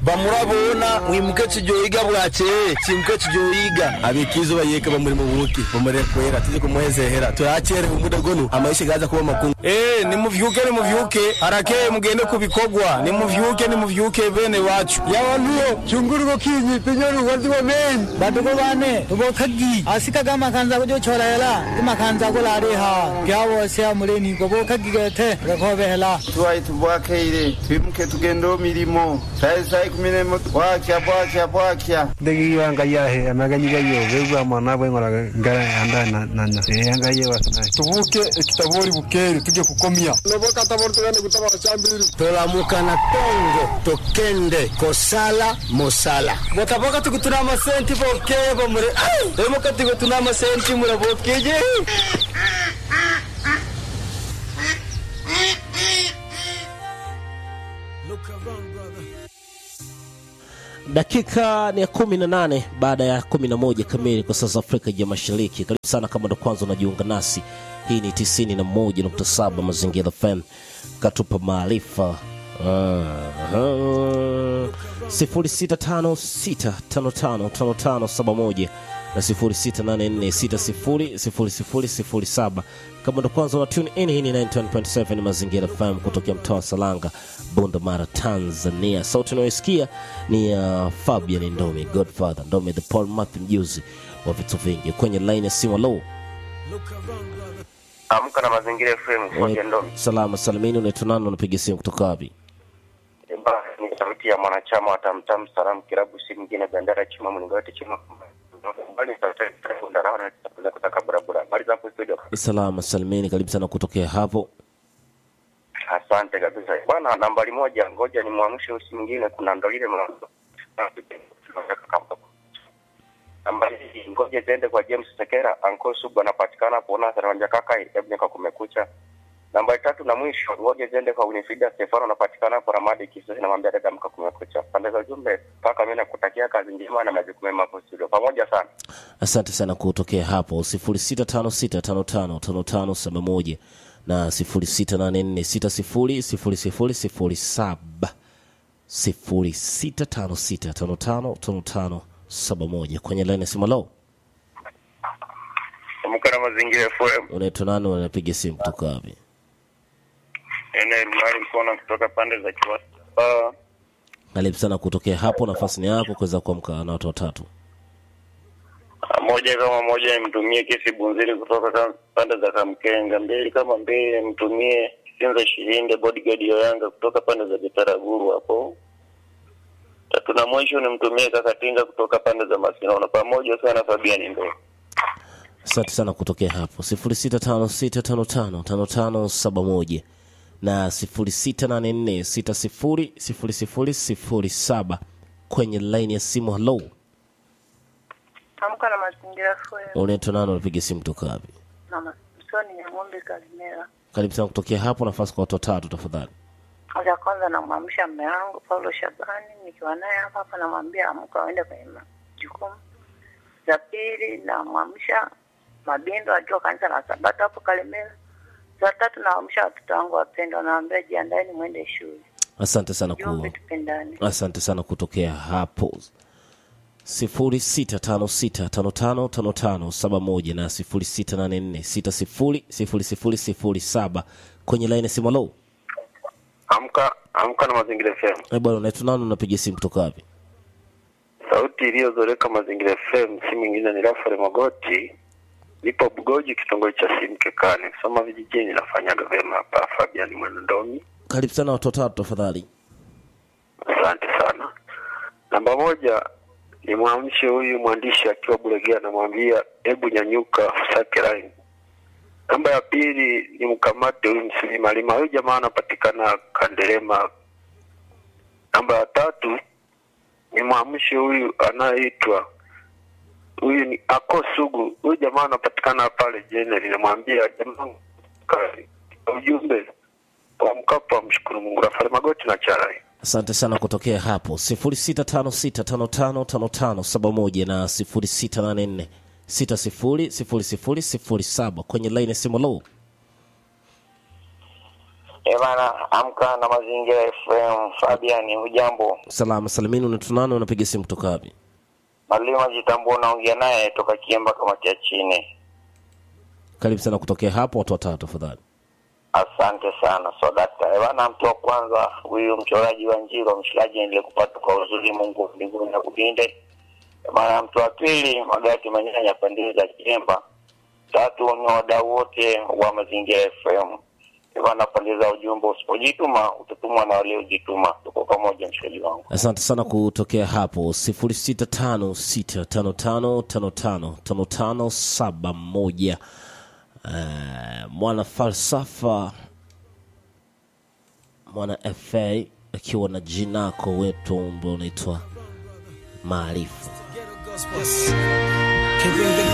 bamurabona mwimuke tujoyiga bwakeye kimuke tujoyiga abikizo bayeka bamuri mu buki bamure kwera tuje kumwezehera tuyakere umuda gonu amaisha gaza kuba makungu Eh, nimuvyuke nimuvyuke harakeye mugende kubikogwa nimuvyuke nimuvyuke bene wacu yawantuyo chunguruko kinyi pinyoni wazi wa men badugo bane tubo khagi asika ga makanza ko jo chora hela ima kanza ko lare ha kya wo se amuleni ko bo khagi ge the rakho be hela tuwayi tubwakeire twimuke tugende mirimo sayi sayi kumirimo bwakya bwakya bwakya ndegi wanga yahe amaganyi gayo begwa mwana bwe ngora ngara anda na na na yanga ye wasna tuvuke kitabori bukere tuje kukomia noboka tabori tugende kutabara chambiri tolamuka na tongo tokende kosala mosala botaboka tukutuna amasenti bokeye bamure emuka tukutuna amasenti murabokeje dakika ni ya kumi na nane baada ya kumi na moja kamili kwa sasa afrika ya mashariki karibu sana kama ndo kwanza unajiunga nasi hii ni tisini na moja nukta saba mazingira fm katupa maarifa sifuri sita tano sita tano tano tano tano saba moja na sifuri sita nane nne sita sifuri sifuri sifuri sifuri saba kama ndo kwanza una tune in hii ni 91.7 mazingira fm kutokea mtaa wa salanga bunda mara tanzania sauti unayoisikia ni ya uh, fabian ndomi godfather ndomi the paul math mjuzi wa vitu vingi kwenye line ya simu low Amka na Mazingira FM Hoja Ndomi. salama salimini unaitwa nani unapiga simu kutoka wapi Eba, ni sauti ya mwanachama wa Tamtam Salamu Kilabu, si mwingine Bendera Chuma Mlingoti Chuma Bali sauti ya Ndarawa na tutakuza kutaka barabara. Bali za studio. salama salimini karibu sana kutokea hapo Asante kabisa bwana. Nambari moja, ngoja ni mwamshe usi mwingine, kuna ndo ile mwanzo. Nambari hii, ngoja ziende kwa James Sekera, Anko Sugu anapatikana kuona Saranja kaka Ebnika kumekucha. Nambari tatu na mwisho, ngoja ziende kwa Winifrida Stefano anapatikana kwa Ramadi Kisasi, namwambia dada mka kumekucha. Pande za ujumbe, paka mimi nakutakia kazi njema na majukumu mema hapo studio. Pamoja sana. asante sana kutokea hapo 0656555571 na 0684600007 0656555571 kwenye line ya simu low Amka na Mazingira FM. unaitwa nani unapiga simu kutoka wapi Ene Mali Mkono kutoka pande za Kiwasa. Uh, karibu sana kutokea hapo nafasi ni yako kuweza kuamka na watu watatu moja kama moja nimtumie kesi bunziri kutoka kam- pande za Kamkenga, mbili kama mbili nimtumie Sinza Shirinde bodyguard ya Yanga kutoka pande za Bitaraguru hapo. Tatu na mwisho nimtumie Kakatinga kutoka pande za Masinono. Pamoja sana Fabian Ndo. asante sana kutokea hapo 0656555571 na 0684600007 kwenye line ya simu hello Amka na mazingira FM unaitwa nani unapiga simu kutoka wapi na Msoni ya ng'ombe Kalimera. karibu sana kutokea hapo nafasi kwa watu watatu tafadhali Ya kwanza namwamsha mme wangu Paulo Shabani, nikiwa naye hapa hapa, namwambia amka aende kwenye majukumu. Za pili namwamsha Mabindo akiwa kanisa la Sabato hapo Kalimera. Za tatu namwamsha watoto wangu wapendwa, nawaambia jiandaeni mwende shule. asante sana ku Jumbe tupendane. asante sana kutokea hapo 0656555571 na 0684600007 kwenye line ya simu hello Amka amka na Mazingira FM. Eh, bwana unaitwa nani unapiga simu kutoka wapi Sauti iliyozoreka Mazingira FM si mwingine ni Rafael Magoti. Nipo Bugoji kitongoji cha Simkekani. Soma vijijini nafanyaga vyema hapa Fabian Mwendomi. karibu sana watu watatu tafadhali Asante sana. Namba moja ni mwamshe huyu mwandishi akiwa Bulegea, namwambia hebu nyanyuka usake line. Namba ya pili ni mkamate huyu msilima lima, huyu jamaa anapatikana Kanderema. Namba ya tatu ni mwamshe huyu anayeitwa huyu ni Ako Sugu, huyu jamaa anapatikana pale Jeneri, namwambia jamaa kazi. Ujumbe wa mkapo amshukuru Mungu. Rafael Magoti na Charai. asante sana kutokea hapo 0656555571 na 0684600007 kwenye line ya simu low Eh bana, amka na mazingira FM. Fabian, hujambo? salama salimini unatunani unapiga simu kutoka wapi Malima Jitambua, unaongea naye toka Kiemba, kamati ya chini. karibu sana kutokea hapo watu watatu tafadhali Asante sana Swadakta. Eh bana, mtu wa kwanza huyu mchoraji wa Njiro, mshikaji nilikupata kwa uzuri, Mungu mbinguni na kulinde. Eh bana, mtu wa pili Magati Manyanya, pande za Kiemba. Tatu ni wadau wote wa mazingira FM. Eh bana, pande za ujumbe, usipojituma utatumwa na waliojituma. Tuko pamoja, mshikaji wangu. asante sana kutokea hapo 0656555571 uh, mwana falsafa mwana fa akiwa na jinako wetu ambao unaitwa maarifa Can bring the